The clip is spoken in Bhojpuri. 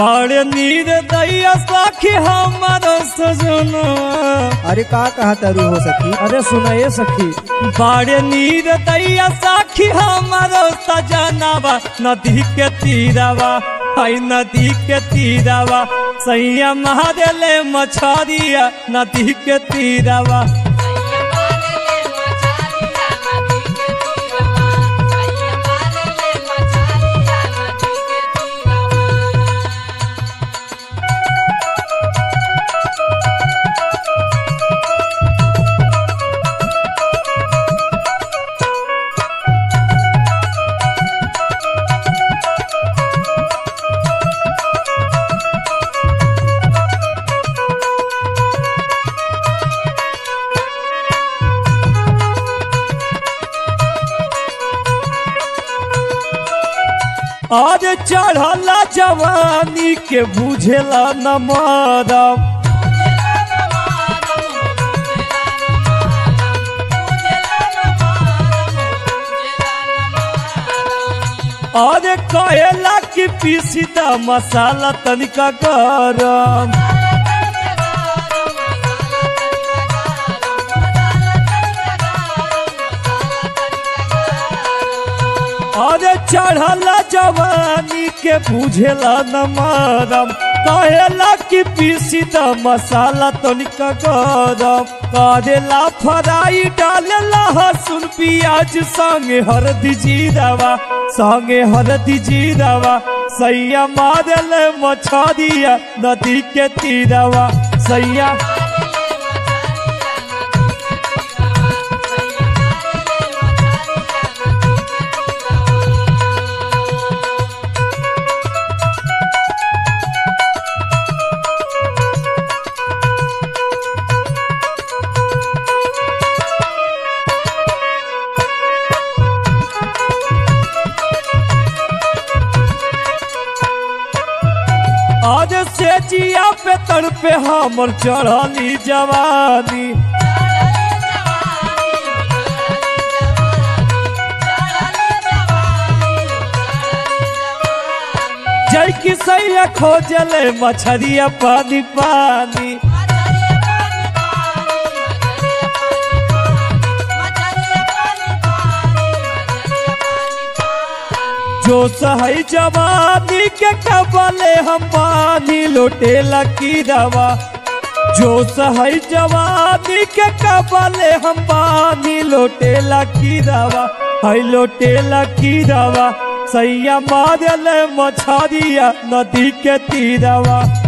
बड़े नीर दैया सखी हमार सजनवा अरे का कहा तारू हो सखी अरे सुनाइए सखी बड़े नीर दैया सखी हमार सजनवा नदी के तीरवा हई नदी के तीरवा सैया महादेले मछरिया नदी के तीरवा आज चढ़ला जवानी के बुझेला न मरम अरे कहेला कि पीसी द मसाला तनिका गरम अरे चढ़ला जवानी के बुझेला न मरम कहेला कि पीसी द मसाला तनिका गरम करेला फ्राई डालेला हसुन प्याज संगे हरदी जीरावा संगे हरदी जीरावा सैया मारल मछरिया नदी के तीरवा सैया आज से जिया पे तर पे हमर चढ़ली जवानी जय की सैया खोजले मछरिया पानी पानी जो सहई जवानी के कबले हम पानी लोटेला की दवा जो सहई जवानी के कबले हम पानी लोटेला की दवा हई लोटेला की दवा सैया मारल मछरिया नदी के तीरवा